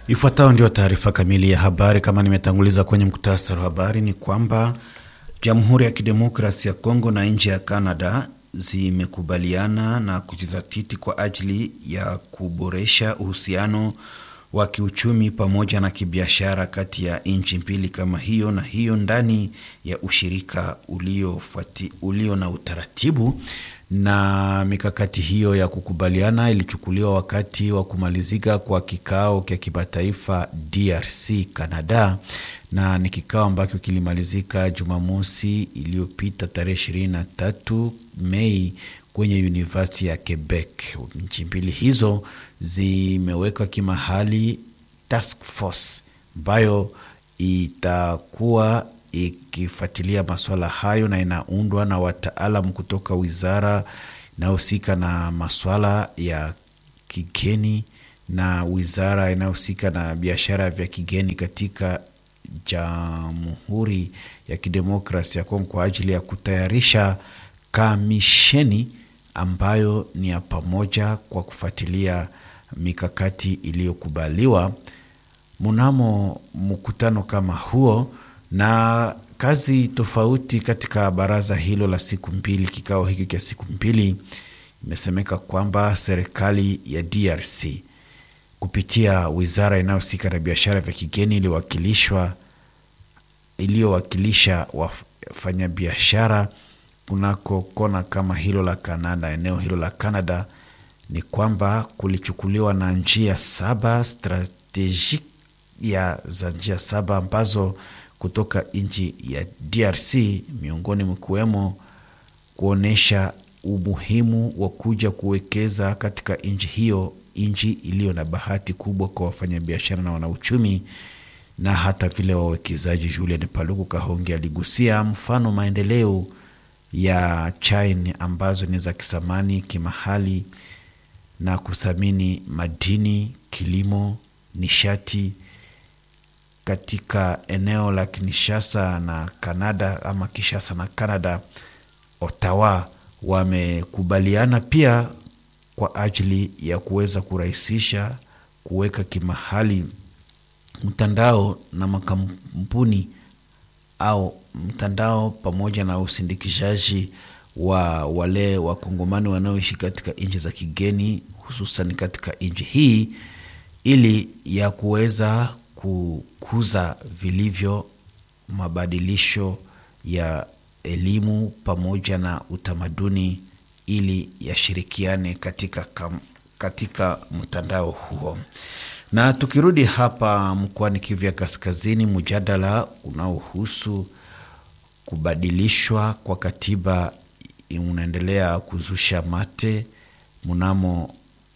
Ifuatayo ndio taarifa kamili ya habari. Kama nimetanguliza kwenye muktasari wa habari, ni kwamba Jamhuri ya Kidemokrasi ya Kongo na nchi ya Canada zimekubaliana na kujizatiti kwa ajili ya kuboresha uhusiano wa kiuchumi pamoja na kibiashara kati ya nchi mbili kama hiyo na hiyo ndani ya ushirika uliofuati ulio na utaratibu na mikakati hiyo ya kukubaliana ilichukuliwa wakati wa kumalizika kwa kikao cha kimataifa DRC Canada, na ni kikao ambacho kilimalizika Jumamosi iliyopita tarehe ishirini na tatu Mei kwenye University ya Quebec. Nchi mbili hizo zimewekwa kimahali task force ambayo itakuwa ikifuatilia masuala hayo na inaundwa na wataalam kutoka wizara inayohusika na masuala ya kigeni na wizara inayohusika na biashara vya kigeni katika Jamhuri ya Kidemokrasi ya Kongo kwa ajili ya kutayarisha kamisheni ambayo ni ya pamoja kwa kufuatilia mikakati iliyokubaliwa mnamo mkutano kama huo na kazi tofauti katika baraza hilo la siku mbili. Kikao hiki cha siku mbili, imesemeka kwamba serikali ya DRC kupitia wizara inayohusika na biashara vya kigeni iliyowakilishwa iliyowakilisha wafanyabiashara kunako kona kama hilo la Kanada, eneo hilo la Canada, ni kwamba kulichukuliwa na njia saba strategic ya za njia saba ambazo kutoka nchi ya DRC miongoni mkiwemo kuonyesha umuhimu wa kuja kuwekeza katika nchi hiyo, nchi iliyo na bahati kubwa kwa wafanyabiashara na wanauchumi na hata vile wawekezaji. Julian Paluku Kahonge aligusia mfano maendeleo ya China ambazo ni za kisamani kimahali na kuthamini madini, kilimo, nishati katika eneo la Kinshasa na Kanada ama Kinshasa na Canada, Ottawa wamekubaliana pia kwa ajili ya kuweza kurahisisha kuweka kimahali mtandao na makampuni au mtandao pamoja na usindikishaji wa wale wakongomani wanaoishi katika nchi za kigeni, hususan katika nchi hii ili ya kuweza kukuza vilivyo mabadilisho ya elimu pamoja na utamaduni ili yashirikiane katika, katika mtandao huo. Na tukirudi hapa mkoani Kivu ya Kaskazini, mjadala unaohusu kubadilishwa kwa katiba unaendelea kuzusha mate mnamo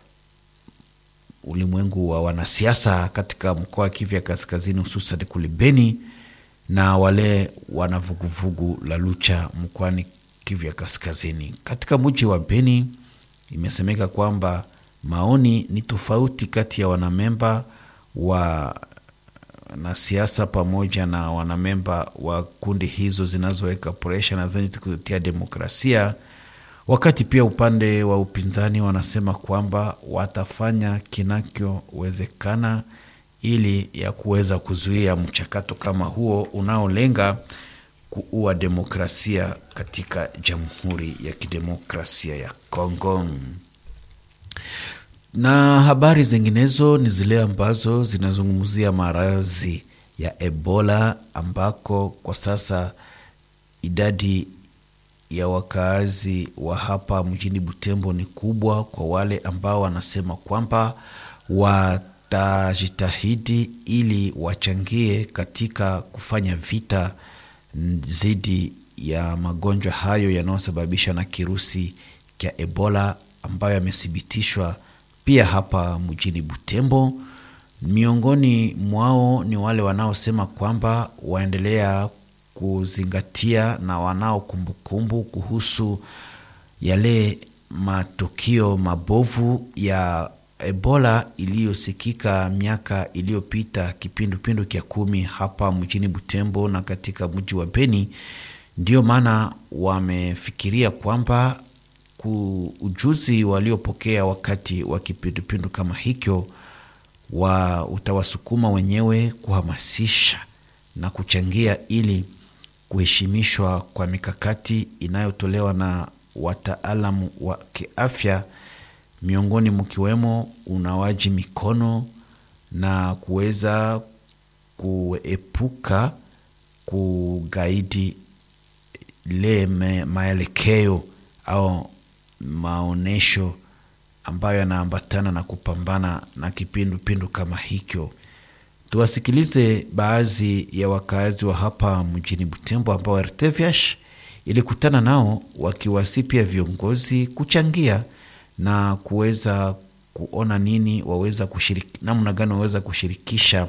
ulimwengu wa wanasiasa katika mkoa wa Kivu ya Kaskazini, hususan kule Beni na wale wanavuguvugu la Lucha mkoani Kivu ya Kaskazini. Katika mji wa Beni imesemeka kwamba maoni ni tofauti kati ya wanamemba wa na siasa pamoja na wanamemba wa kundi hizo zinazoweka presha na zenye kutetea demokrasia wakati pia upande wa upinzani wanasema kwamba watafanya kinachowezekana ili ya kuweza kuzuia mchakato kama huo unaolenga kuua demokrasia katika Jamhuri ya Kidemokrasia ya Kongo. Na habari zinginezo ni zile ambazo zinazungumzia maradhi ya Ebola ambako kwa sasa idadi ya wakaazi wa hapa mjini Butembo ni kubwa, kwa wale ambao wanasema kwamba watajitahidi ili wachangie katika kufanya vita dhidi ya magonjwa hayo yanayosababishwa na kirusi cha Ebola ambayo yamethibitishwa pia hapa mjini Butembo. Miongoni mwao ni wale wanaosema kwamba waendelea kuzingatia na wanao kumbukumbu kuhusu yale matukio mabovu ya Ebola iliyosikika miaka iliyopita kipindupindu kya kumi hapa mjini Butembo na katika mji wa Beni. Ndiyo maana wamefikiria kwamba ujuzi waliopokea wakati wa kipindupindu kama hicho wa utawasukuma wenyewe kuhamasisha na kuchangia ili kuheshimishwa kwa mikakati inayotolewa na wataalamu wa kiafya, miongoni mkiwemo unawaji mikono na kuweza kuepuka kugaidi le maelekeo au maonesho ambayo yanaambatana na kupambana na kipindupindu kama hicho. Tuwasikilize baadhi ya wakazi wa hapa mjini Butembo ambao RTVH ilikutana nao wakiwasi pia viongozi kuchangia na kuweza kuona nini waweza kushiriki, namna gani waweza kushirikisha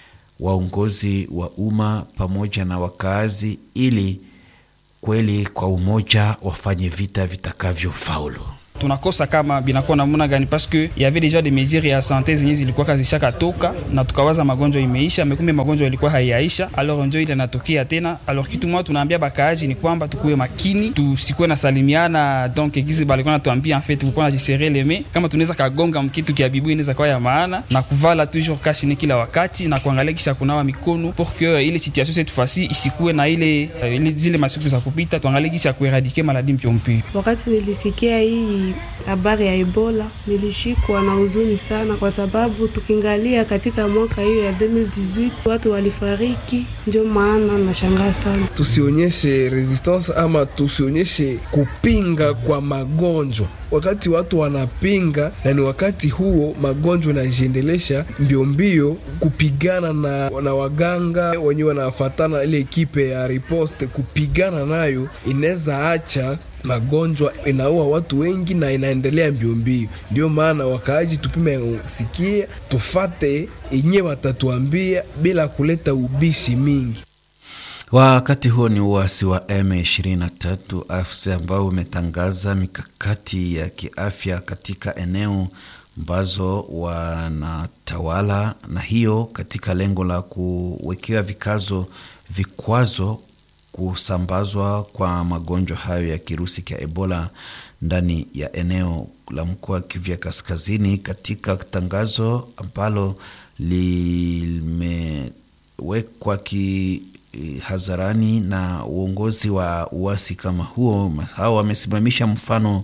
waongozi wa umma pamoja na wakazi ili kweli kwa umoja wafanye vita vitakavyofaulu. tunakosa kama binakuwa namuna gani paske yave deja de mesure ya sante zenye zilikuwa kazishaka toka na tukawaza magonjwa imeisha, mekumbe magonjwa ilikuwa haiyaisha, alors njo ile natokea tena. Alors kitu moja tunaambia bakaaji ni kwamba tukuwe makini, tusikuwe na salimiana donc gizi balikuwa natuambia en fait kukuwa na jisere leme, kama tunaweza kagonga mkitu kia bibu inaweza kuwa ya maana, na kuvala toujours kashine kila wakati na kuangalia kisha kunawa mikono pour que ile situation cette fois-ci isikuwe na ile, uh, ile zile masiku za kupita, tuangalie kisha kueradike maladi mpyo mpyo. Wakati nilisikia hii habari ya Ebola nilishikwa na huzuni sana, kwa sababu tukiangalia katika mwaka hiyo ya 2018 watu walifariki, ndio maana nashangaa sana. Tusionyeshe resistance ama tusionyeshe kupinga kwa magonjwa wakati watu wanapinga, na ni wakati huo magonjwa yanajiendelesha mbio mbio kupigana na, na waganga wenyewe wanafatana ile ekipe ya riposte kupigana nayo, inaweza acha magonjwa inaua watu wengi na inaendelea mbio mbio. Ndio maana wakaaji tupime sikia, tufate yenye watatuambia bila kuleta ubishi mingi. Wakati huo ni uasi wa M23 AFC ambao umetangaza mikakati ya kiafya katika eneo ambazo wanatawala, na hiyo katika lengo la kuwekewa vikazo vikwazo kusambazwa kwa magonjwa hayo ya kirusi cha Ebola ndani ya eneo la mkoa wa Kivu ya Kaskazini. Katika tangazo ambalo limewekwa ki hadharani na uongozi wa uasi kama huo, hao wamesimamisha mfano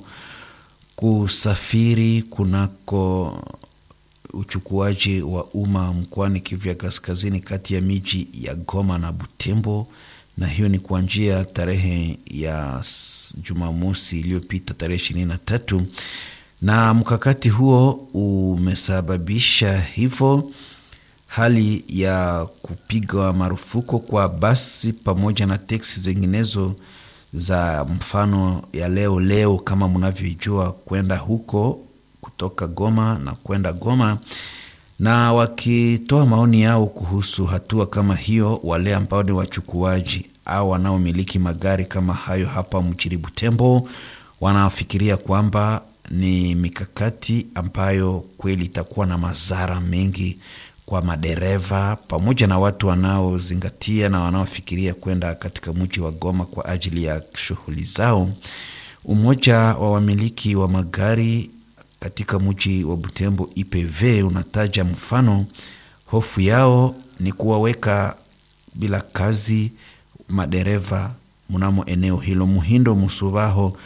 kusafiri kunako uchukuaji wa umma mkoani Kivu ya Kaskazini kati ya miji ya Goma na Butembo, na hiyo ni kuanzia tarehe ya Jumamosi iliyopita tarehe ishirini na tatu, na mkakati huo umesababisha hivyo hali ya kupigwa marufuku kwa basi pamoja na teksi zinginezo za mfano ya leo leo, kama mnavyojua, kwenda huko kutoka Goma na kwenda Goma, na wakitoa maoni yao kuhusu hatua kama hiyo, wale ambao ni wachukuaji au wanaomiliki magari kama hayo hapa mjini Butembo wanafikiria kwamba ni mikakati ambayo kweli itakuwa na madhara mengi kwa madereva pamoja na watu wanaozingatia na wanaofikiria kwenda katika mji wa Goma kwa ajili ya shughuli zao. Umoja wa wamiliki wa magari katika mji wa Butembo IPV unataja mfano, hofu yao ni kuwaweka bila kazi madereva mnamo eneo hilo. Muhindo Musubaho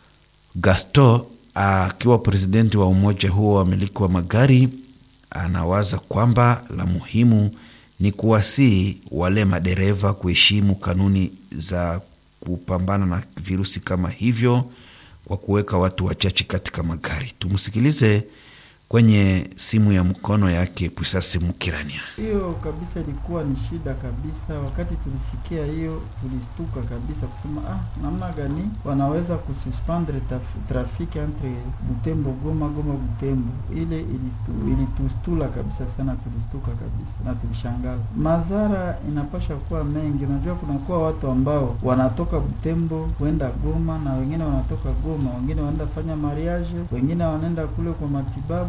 Gasto akiwa presidenti wa umoja huo wa wamiliki wa magari anawaza kwamba la muhimu ni kuwasihi wale madereva kuheshimu kanuni za kupambana na virusi kama hivyo kwa kuweka watu wachache katika magari. Tumsikilize kwenye simu ya mkono yake Pusasi Mukirania. Hiyo kabisa ilikuwa ni shida kabisa. Wakati tulisikia hiyo, tulistuka kabisa kusema ah, namna gani wanaweza kususpendre trafiki entre Butembo Goma, Goma Butembo. Ile ilitustula kabisa sana, tulistuka kabisa na tulishangala. Madhara inapasha kuwa mengi. Unajua, kunakuwa watu ambao wanatoka Butembo kwenda Goma na wengine wanatoka Goma, wengine wanaenda fanya mariage, wengine wanaenda kule kwa matibabu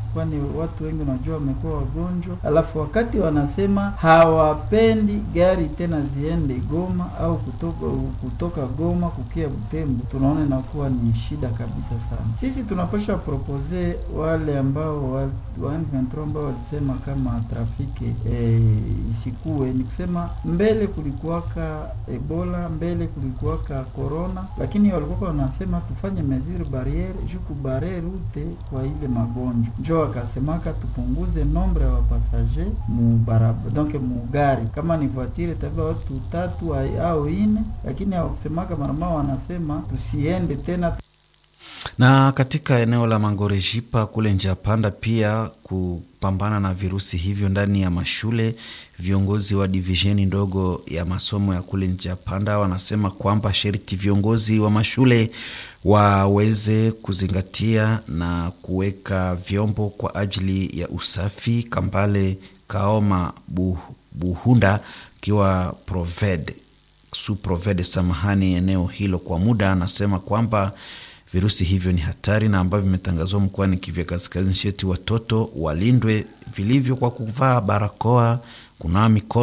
kwani watu wengi unajua wamekuwa wagonjwa, alafu wakati wanasema hawapendi gari tena ziende Goma au kutoka, kutoka Goma kukia Butembo, tunaona inakuwa ni shida kabisa sana. Sisi tunapasha propose wale ambao wa, wa M23 ambao walisema kama trafiki eh, isikuwe, ni kusema mbele kulikuwaka Ebola, mbele kulikuwaka corona, lakini walikuwa wanasema tufanye mesure barriere juu kubare rute kwa ile magonjwa, njo wakasemaka tupunguze nombre ya wapasager mu barabara, donc mu gari, kama ni voiture tabia watu tatu au ine, lakini hawakusemaka marama, wanasema tusiende tena na katika eneo la Mangorejipa kule njia panda pia kupambana na virusi hivyo ndani ya mashule. Viongozi wa divisheni ndogo ya masomo ya kule njia panda wanasema kwamba sharti viongozi wa mashule waweze kuzingatia na kuweka vyombo kwa ajili ya usafi. Kambale Kaoma Buhunda akiwa proved su proved samahani eneo hilo kwa muda, anasema kwamba virusi hivyo ni hatari na ambavyo vimetangazwa mkoani Kivu Kaskazini, sheti watoto walindwe vilivyo kwa kuvaa barakoa, kunawa mikono